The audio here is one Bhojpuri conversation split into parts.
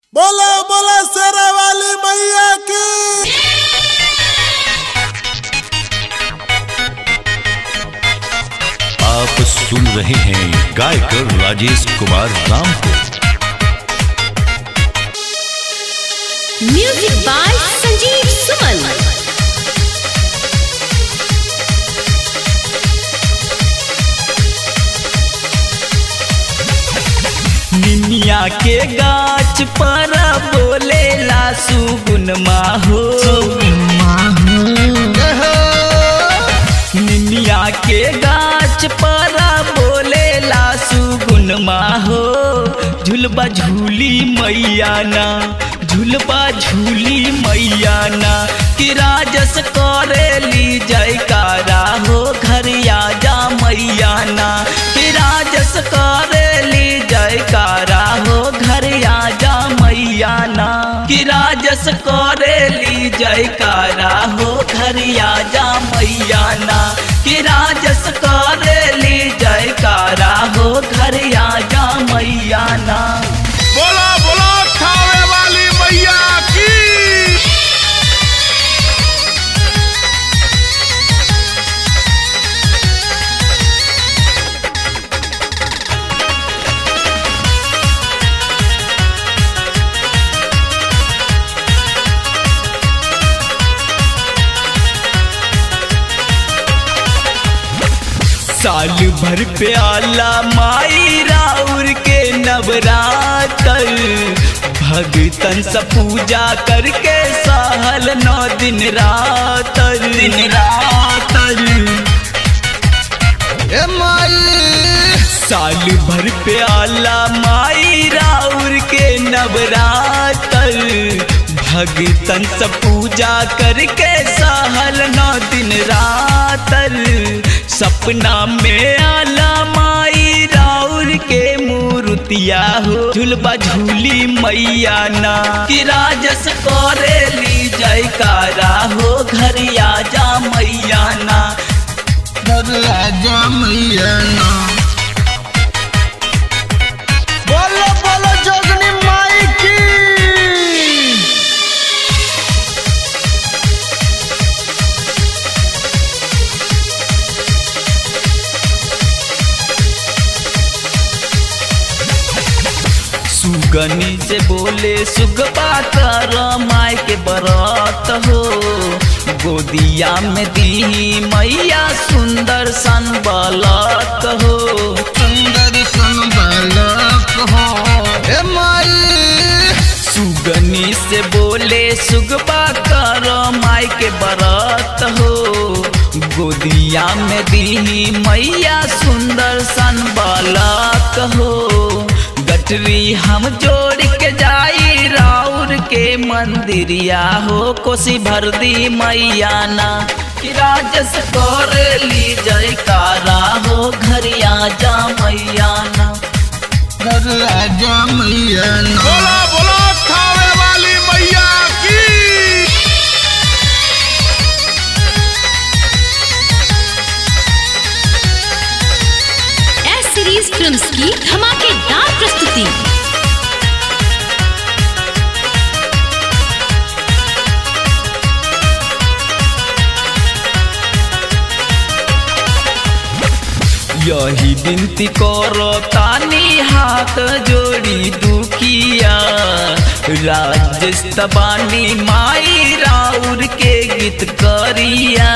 बोला बोला शेरा वाली मैया की आप सुन रहे हैं गायकर राजेश कुमार राम को म्यूजिक बाय संजीव सुमन निनिया के गाछ पर बोले लासु गुन माहो निनिया के गाछ पर बोले लासु गुन माहो झुलबा झूली मैया ना झुलबा झूली मैया ना कि राजस करेली जयकारा हो घरिया जा मैया ना कि राजस करेली जयकारा हो घरिया जा मैया ना कि राजस करेली जयकारा हो घरिया जा मैया ना कि राजस करेली जयकारा हो घरिया जा मैया ना बोला बोला थावे वाली मैया की साल भर पे आला माई राउर के नवरातर भगतन से पूजा करके सहल नौ दिन रात दिन रात ए माई साल भर पे आला माई राउर के नवरातर भगतन से पूजा करके सहल नौ दिन रातर सपना में आला माई राउर के मूर्तिया हो झुलबा झूली मैया ना कि राजस करेली जयकारा हो घरिया जा मैया ना राजा मैया ना बोलो बोलो जोगनी माई की सुगनी से बोले सुगबा कर माय के बरत हो गोदिया में दी मैया सुंदर सन बलत हो सुंदर सन बालक हो ए माई सुगनी से बोले सुगबा कर माय के बरत हो गोदिया में दी मैया सुंदर सन बलक हो गटरी हम जोड़ के जाई राउर के मंदिरिया हो कोसी भर दी मैया ना कि राजस कर ली जयकारा हो घरिया जा मैया ना राजा मैया ना बोला बोला थावे वाली मैया की एस सीरीज फिल्म्स की धमाकेदार प्रस्तुति यही विनती करो तानी हाथ जोड़ी दुखिया राजेश तबानी माई राउर के गीत करिया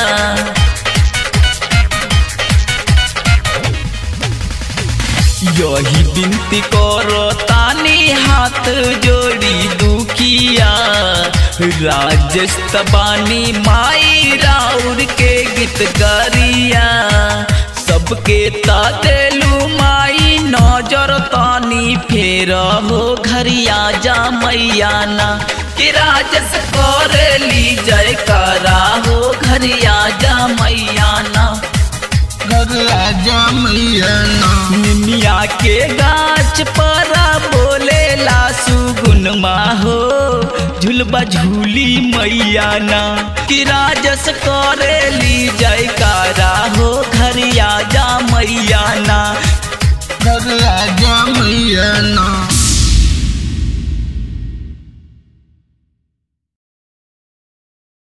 यही विनती करो तानी हाथ जोड़ी दुखिया राजेश तबानी माई राउर के गीत करिया सबके तादेलू माई नजर तानी फेर हो घरिया जा मैया ना कि राजस करेली जयकारा हो घरिया जा मैया ना राजा मैया ना निमिया के गाछ पर बोले लासु गुनमा हो झुलबा झूली मैया ना कि राजस करेली जयकारा हो घरिया जा मैया ना राजा मैया ना